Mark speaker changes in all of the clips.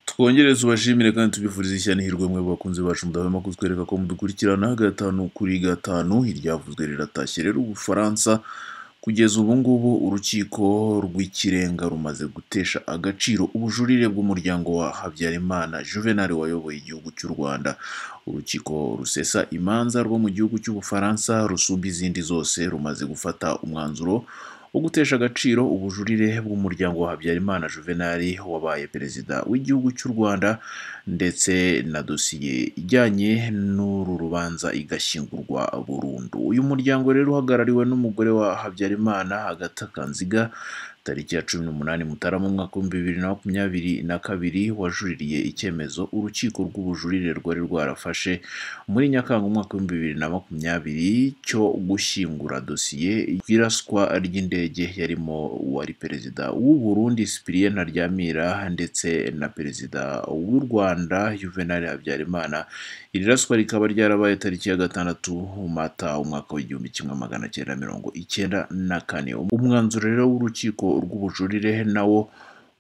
Speaker 1: Twongereze ubashimire kandi tubifurize ishya n'ihirwe mwebwe bakunzi bacu mudahwema kutwereka ko mudukurikirana gatanu kuri gatanu iryavuzwe riratashye rero ubufaransa kugeza ubu ngubu urukiko rw'ikirenga rumaze gutesha agaciro ubujurire bw'umuryango wa habyarimana juvenal wayoboye igihugu cy'u rwanda urukiko rusesa imanza rwo mu gihugu cy'ubufaransa rusumba izindi zose rumaze gufata umwanzuro wo gutesha agaciro ubujurire bw'umuryango wa habyarimana juvenal wabaye perezida w'igihugu cy'u rwanda ndetse na dosiye ijyanye n'uru rubanza igashyingurwa burundu uyu muryango rero uhagarariwe n'umugore wa habyarimana agatha kanziga tariki ya cumi n'umunani mutarama umwaka w'ibihumbi bibiri na makumyabiri na kabiri wajuririye icyemezo urukiko rw'ubujurire rwari rwarafashe muri nyakanga umwaka w'ibihumbi bibiri na makumyabiri cyo gushyingura dosiye y'iraswa ry'indege yarimo uwari perezida w'u burundi sipiriyeni ntaryamira ndetse na perezida w'u rwanda juvenal habyarimana iri raswa rikaba ryarabaye tariki ya gatandatu mata umwaka w'igihumbi kimwe magana cyenda mirongo icyenda na kane umwanzuro rero w'urukiko rw'ubujurire nawo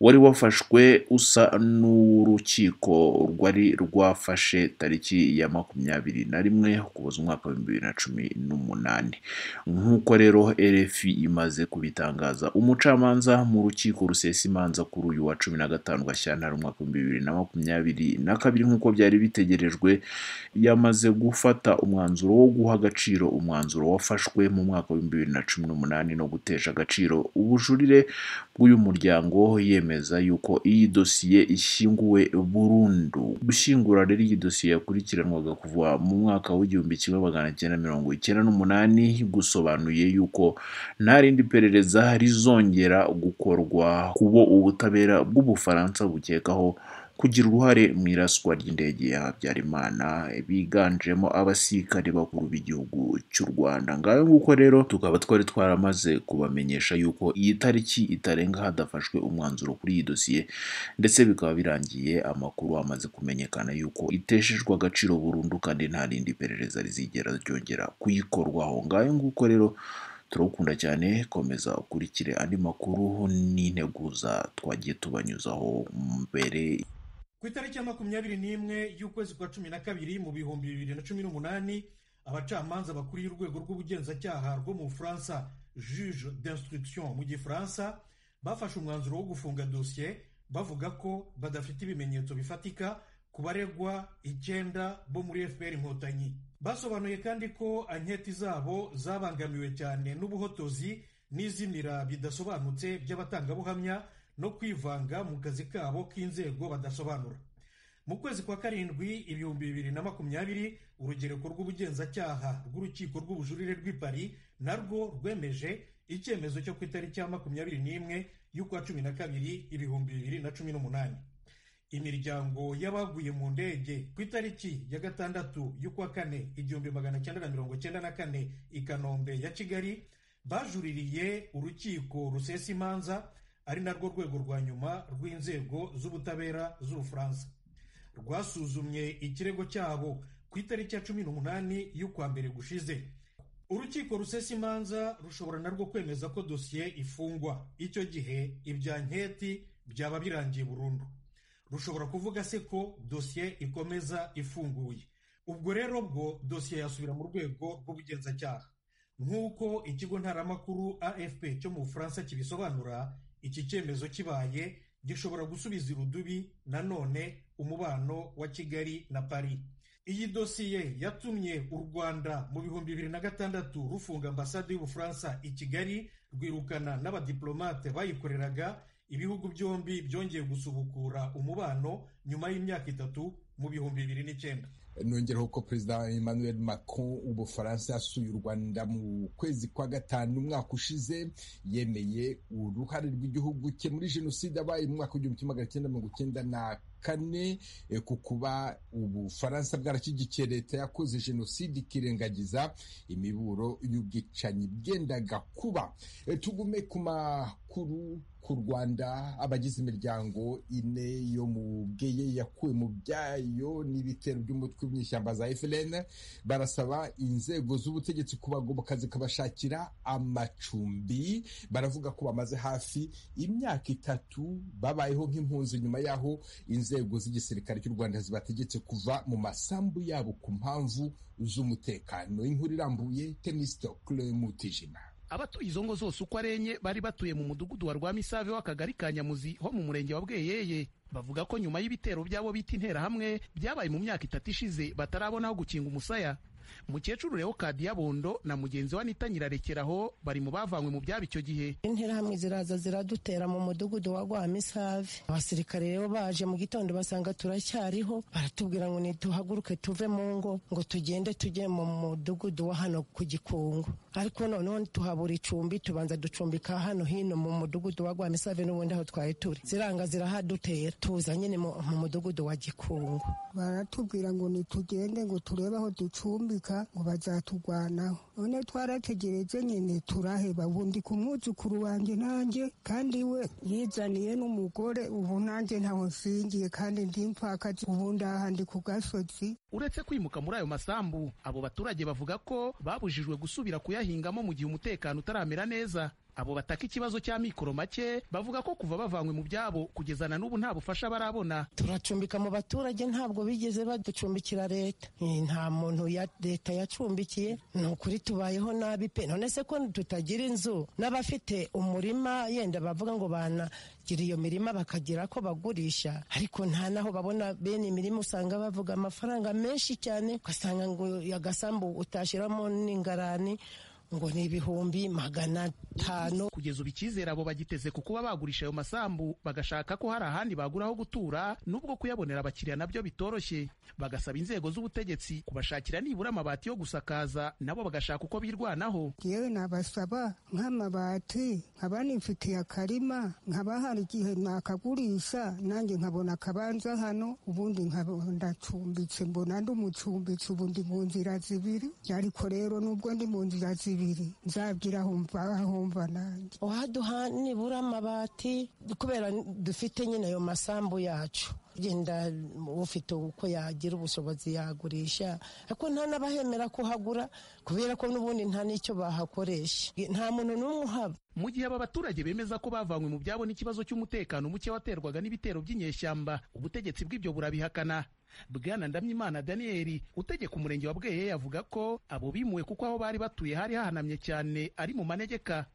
Speaker 1: wari wafashwe usa n'urukiko rwari rwafashe tariki ya makumyabiri na rimwe ukuboza umwaka w'ibihumbi bibiri na cumi n'umunani nk'uko rero rfi imaze kubitangaza umucamanza mu rukiko rusesa imanza kuri uyu wa cumi na gatanu gashyantare umwaka w'ibihumbi bibiri na makumyabiri na kabiri nk'uko byari bitegerejwe yamaze gufata umwanzuro wo guha agaciro umwanzuro wafashwe mu mwaka w'ibihumbi bibiri na cumi n'umunani no gutesha agaciro ubujurire bw'uyu muryango yemeza yuko iyi dosiye ishyinguwe burundu gushyingura rero iyi dosiye yakurikiranwaga kuva mu mwaka w'igihumbi kimwe magana cyenda mirongo icyenda n'umunani gusobanuye yuko nta rindi perereza rizongera gukorwa ku bo ubutabera bw'ubufaransa bukekaho kugira uruhare mu iraswa ry'indege ya habyarimana biganjemo abasirikare bakuru b'igihugu cy'u rwanda ngayo nguko rero tukaba twari twaramaze kubamenyesha yuko iyi tariki itarenga hadafashwe umwanzuro kuri iyi dosiye ndetse bikaba birangiye amakuru amaze kumenyekana yuko iteshejwe agaciro burundu kandi nta rindi perereza rizigera ryongera kuyikorwaho ngayo nguko rero turawukunda cyane komeza ukurikire andi makuru n'integuza twagiye tubanyuzaho mbere
Speaker 2: ku itariki ya makumyabiri n'imwe y'ukwezi kwa cumi na kabiri mu bihumbi bibiri na cumi n'umunani abacamanza bakuriye urwego rw'ubugenzacyaha rwo mu bufaransa juge d'instruction mu gifaransa bafashe umwanzuro wo gufunga dosiye bavuga ko badafite ibimenyetso bifatika ku baregwa icyenda bo muri fpr inkotanyi basobanuye kandi ko anketi zabo zabangamiwe cyane n'ubuhotozi n'izimira bidasobanutse by'abatangabuhamya no kwivanga mu kazi kabo k'inzego badasobanura mu kwezi kwa karindwi ibihumbi bibiri na makumyabiri urugereko rw'ubugenzacyaha rw'urukiko rw'ubujurire rw'i Paris narwo rwemeje icyemezo cyo ku itariki ya makumyabiri n'imwe y'ukwa cumi na kabiri ibihumbi bibiri na cumi n'umunani imiryango y'abaguye mu ndege ku itariki ya gatandatu y'ukwa kane igihumbi magana cyenda na mirongo cyenda na kane i kanombe ya kigali bajuririye urukiko rusesa imanza ari narwo rwego rwa nyuma rw'inzego z'ubutabera z'ubufaransa rwasuzumye ikirego cyabo ku itariki ya cumi n'umunani y'ukwa mbere gushize urukiko rusesa imanza rushobora narwo kwemeza ko dosiye ifungwa icyo gihe ibya nketi byaba birangiye burundu rushobora kuvuga se ko dosiye ikomeza ifunguye ubwo rero bwo dosiye yasubira mu rwego rw'ubugenzacyaha nk'uko ikigo ntaramakuru afp cyo mu bufaransa kibisobanura iki cyemezo kibaye gishobora gusubiza irudubi nanone umubano wa kigali na paris iyi dosiye yatumye u rwanda mu bihumbi bibiri na gatandatu rufunga ambasade y'ubufaransa i kigali rwirukana n'abadiplomate bayikoreraga ibihugu byombi byongeye gusubukura umubano nyuma y'imyaka itatu mu bihumbi bibiri n'icyenda
Speaker 3: nongeraho ko perezida emmanuel macron w'ubufaransa yasuye u rwanda mu kwezi kwa gatanu umwaka ushize yemeye uruhare rw'igihugu cye muri jenoside abaye mu mwaka w'igihumbi kimwe magana cyenda mirongo icyenda na kane ku kuba ubufaransa bwarashyigikiye leta yakoze jenoside ikirengagiza imiburo y'ubwicanyi bwendaga kuba tugume ku makuru ku rwanda abagize imiryango ine yo mu bweye yakuwe mu byayo n'ibitero by'umutwe w'inyishyamba za FLN barasaba inzego z'ubutegetsi kubagoboka zikabashakira amacumbi baravuga ko bamaze hafi imyaka itatu babayeho nk'impunzi nyuma yaho inzego inzego z'igisirikare cy'u rwanda zibategetse kuva mu masambu yabo ku mpamvu z'umutekano inkuru irambuye temisitokule mutijima
Speaker 4: abatuye izo ngo zose uko arenye bari batuye mu mudugudu wa rwamisave w'akagari ka nyamuzi ho mu murenge wa bweyeye bavuga ko nyuma y'ibitero byabo bita interahamwe byabaye mu myaka itatu ishize batarabona aho gukinga umusaya mukecuru rero kadiyabondo na mugenzi we anita nyirarekeraho bari mu bavanywe mu byabo icyo gihe
Speaker 5: interahamwe ziraza ziradutera mu mudugudu wa rwamisave abasirikare rero baje mu gitondo basanga turacyariho baratubwira ngo nituhaguruke tuve mu ngo ngo tugende tujye mu mudugudu wa hano ku gikungu ariko noneho tuhabura icumbi tubanza ducumbika hano hino mu mudugudu wa rwamisave n'ubundi aho twari turi ziranga zirahadutera tuza nyine mu mu mudugudu wa gikungu
Speaker 6: baratubwira ngo nitugende ngo turebe aho ducumbika ngo bazaturwanaho none twarategereje nyine turaheba ubundi ku mwuzukuru wanjye nanjye kandi we yizaniye n'umugore ubu nanjye ntawe nshingiye kandi ndi mpfakazi ubu ndahandi ku gasozi
Speaker 4: uretse kwimuka muri ayo masambu abo baturage bavuga ko babujijwe gusubira kuyahingamo mu gihe umutekano utaramera neza abo bataka ikibazo cy'amikoro make bavuga ko kuva bavanywe mu byabo kugeza na n'ubu nta bufasha barabona
Speaker 5: turacumbika mu baturage ntabwo bigeze baducumbikira leta nta muntu ya leta yacumbikiye ni ukuri tubayeho nabi pe none se ko tutagira inzu n'abafite umurima yenda bavuga ngo banagira iyo mirima bakagira ko bagurisha ariko nta naho babona bene imirima usanga bavuga amafaranga menshi cyane ugasanga ngo agasambu utashyiramo n'ingarani ngo ni ibihumbi magana atanu
Speaker 4: kugeza ubu icyizere abo bagiteze ku kuba bagurisha ayo masambu bagashaka ko hari ahandi bagura aho gutura n'ubwo kuyabonera abakiriya nabyo bitoroshye bagasaba inzego z'ubutegetsi kubashakira nibura amabati yo gusakaza nabo bagashaka uko birwanaho
Speaker 6: yewe nabasaba nk'amabati nkaba nifitiye akarima nkaba hari igihe nakagurisha nanjye nkabona akabanza hano ubundi nkaba ndacumbitse mbona ndi umucumbitse ubu ndi mu nzira zibiri ariko rero n'ubwo ndi mu nzira zibiri bibiri nzabwira humva humva nanjye
Speaker 5: uhaduha nibura amabati kubera dufite nyine ayo masambu yacu genda ufite uko yagira ubushobozi yagurisha ariko nta n'abahemera kuhagura kubera ko n'ubundi nta n'icyo bahakoresha nta muntu n'umwe uhaba
Speaker 4: mu gihe aba baturage bemeza ko bavanywe mu byabo n'ikibazo cy'umutekano muke waterwaga n'ibitero by'inyeshyamba ubutegetsi bw'ibyo burabihakana bwana ndamyimana daniyeli utegeka umurenge wa bweye yavuga ko abo bimuwe kuko aho bari batuye hari hahanamye cyane ari mu manegeka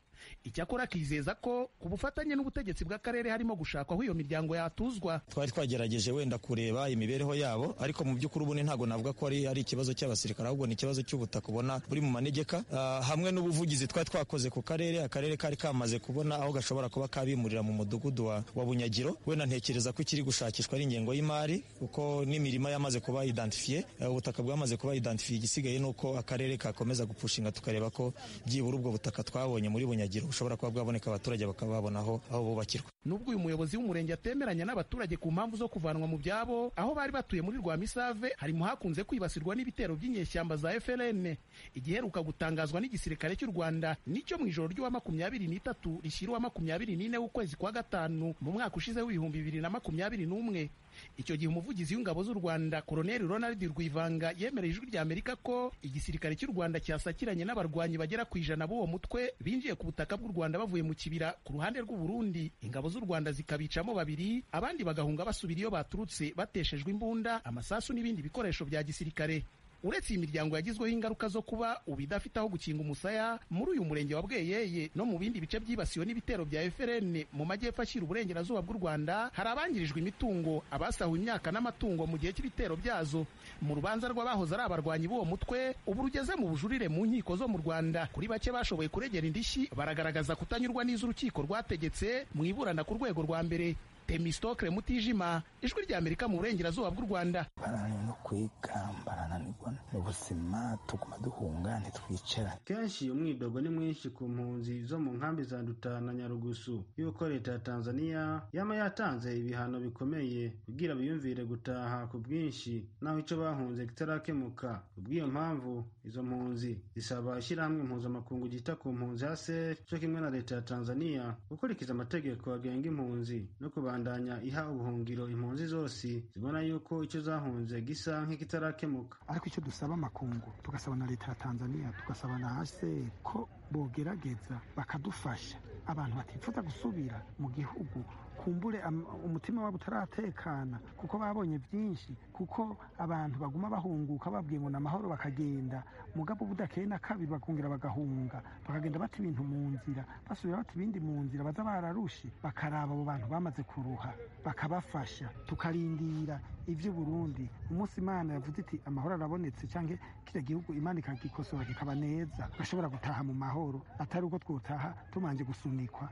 Speaker 4: icyakora akizeza ko ku bufatanye n'ubutegetsi bw'akarere harimo gushakwaho iyo miryango yatuzwa
Speaker 7: twari twagerageje wenda kureba imibereho yabo ariko mu by'ukuri ubundi ntabwo navuga ko ari ari ikibazo cy'abasirikare ahubwo ni ikibazo cy'ubutaka ubona buri mu manegeka uh, hamwe n'ubuvugizi twari twakoze ku karere akarere kari kamaze kubona aho gashobora kuba kabimurira mu mudugudu wa, wa bunyagiro wenda ntekereza ko ikiri gushakishwa ari ingengo y'imari kuko n'imirima yamaze kuba identifiye ubutaka uh, bwamaze kuba identifiye igisigaye nuko akarere kakomeza gupushinga tukareba ko byibura ubwo butaka twabonye muri bunyagiro bunyagiro bushobora kuba bwaboneka abaturage bakaba babonaho aho bubakirwa
Speaker 4: nubwo uyu muyobozi w'umurenge atemeranya n'abaturage ku mpamvu zo kuvanwa mu byabo aho bari batuye muri rwamisave harimo hakunze kwibasirwa n'ibitero by'inyeshyamba za frn igiheruka gutangazwa n'igisirikare cy'u rwanda nicyo mu ijoro ry'uwa makumyabiri n'itatu rishyira uwa makumyabiri n'ine w'ukwezi kwa gatanu mu mwaka ushize w'ibihumbi bibiri na makumyabiri n'umwe icyo gihe umuvugizi w'ingabo z'u rwanda koloneli ronald rwivanga yemereye ijwi rya amerika ko igisirikare cy'u rwanda cyasakiranye n'abarwanyi bagera ku ijana b'uwo mutwe binjiye ku butaka bw'u rwanda bavuye mu kibira ku ruhande rw'u burundi ingabo z'u rwanda zikabicamo babiri abandi bagahunga basubira iyo baturutse bateshejwe imbunda amasasu n'ibindi bikoresho bya gisirikare uretse iyi miryango yagizweho ingaruka zo kuba ubu idafite aho gukinga umusaya muri uyu murenge wa bweyeye no mu bindi bice byibasiwe n'ibitero bya eferene mu majyepfo ashyira uburengerazuba bw'u rwanda hari abangirijwe imitungo abasahuwe imyaka n'amatungo mu gihe cy'ibitero byazo mu rubanza rw'abahoze ari abarwanyi b'uwo mutwe ubu rugeze mu bujurire mu nkiko zo mu rwanda kuri bake bashoboye kuregera indishyi baragaragaza kutanyurwa n'iz'urukiko rwategetse mu iburana ku rwego rwa mbere temisitokire mutijima ijwi rya amerika mu burengerazuba bw'u rwanda
Speaker 8: barananiwe no kwigamba barananirwa n'ubuzima tuguma duhunga ntitwicarane
Speaker 9: kenshi iyo mwidogo ni mwinshi ku mpunzi zo mu nkambi za dutana nyarugusu y'uko leta ya tanzania yaba yatanze ibihano bikomeye kugira biyumvire gutaha ku bwinshi naho icyo bahunze kitarakemuka kubw'iyo mpamvu izo mpunzi zisaba ishyirahamwe mpuzamakungu ryita ku mpunzi haseri cyo kimwe na leta ya tanzania gukurikiza amategeko agenga impunzi no kubanza kubandanya iha ubuhungiro impunzi zose zibona yuko icyo zahunze gisa nk'ikitarakemuka
Speaker 10: ariko icyo dusaba amakungu tugasaba na leta ya tanzania tugasaba na hcr ko bogerageza bakadufasha abantu batifuza gusubira mu gihugu kumbure am- umutima wabo utaratekana kuko babonye byinshi kuko abantu baguma bahunguka babwiye ngo ni amahoro bakagenda mugabo budakeye na kabiri bakongera bagahunga bakagenda bata ibintu mu nzira basubira bata ibindi mu nzira baza bararushe bakaraba abo bantu bamaze kuruha bakabafasha tukarindira ibyo Burundi umunsi Imana yavuze iti amahoro arabonetse cyangwa kiriya gihugu Imana ikagikosora kikaba neza gashobora gutaha mu mahoro atari uko twutaha tumanje gusunikwa